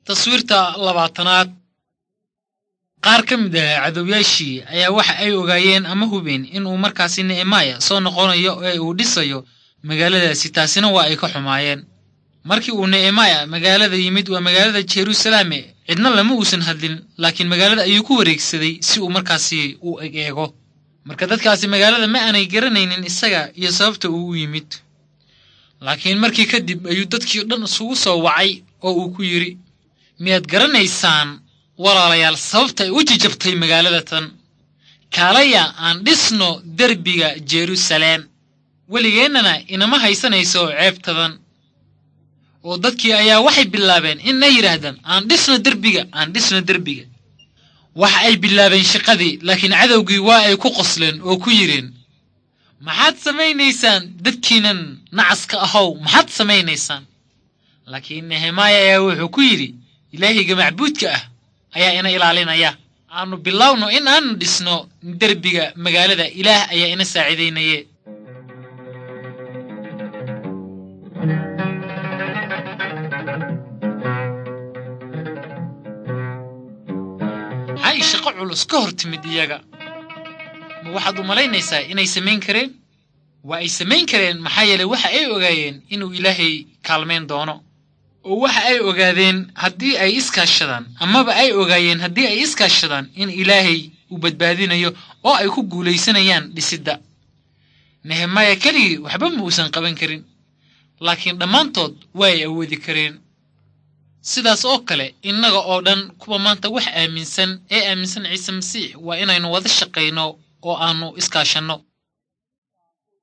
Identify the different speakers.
Speaker 1: taswiirta labaatanaad qaar ka mid ah cadowyaashii ayaa waxa ay ogaayeen ama hubeen inuu markaasi nehemaya soo noqonayo ee uu dhisayo magaaladaasi taasina waa ay ka xumaayeen markii uu nehemaya magaalada yimid waa magaalada jeruusalaame cidna lama uusan hadlin laakiin magaalada ayuu ku wareegsaday si uu markaasi u eg eego marka dadkaasi magaalada ma aanay garanaynin isaga iyo sababta uu u yimid laakiin markii kadib ayuu dadkii o dhan isugu soo wacay oo uu ku yidhi miyaad garanaysaan walaalayaal sababta ay u jijabtay magaalada tan kaalaya aan dhisno derbiga jeruusaleem weligeennana inama haysanayso ceebtadan oo dadkii ayaa waxay bilaabeen inay yidhaahdaan aan dhisno derbiga aan dhisno derbiga waxa ay bilaabeen shaqadii laakiin cadowgii waa ay ku qosleen oo ku yidheen maxaad samaynaysaan dadkiinan nacaska ahow maxaad samaynaysaan laakiin nehemaya ayaa wuxuu ku yidhi ilaahiga macbuudka ah ayaa ina ilaalinaya aanu bilowno in aanu dhisno derbiga magaalada ilaah ayaa ina saacidaynaye maxay shaqo culus ka hor timid iyaga ma waxaad u malaynaysaa inay samayn kareen waa ay samayn kareen maxaa yeelay waxa ay ogaayeen inuu ilaahay kaalmayn doono oo waxa ay ogaadeen haddii ay iskaashadaan amaba ay ogaayeen haddii ay iskaashadaan in ilaahay uu badbaadinayo oo ay ku guulaysanayaan dhisidda nehemaya keligii waxba ma uusan qaban karin laakiin dhammaantood waa ay awoodi kareen sidaas oo kale innaga oo dhan kuwa maanta wax aaminsan ee aaminsan ciise masiix waa inaynu wada shaqayno oo aannu iskaashanno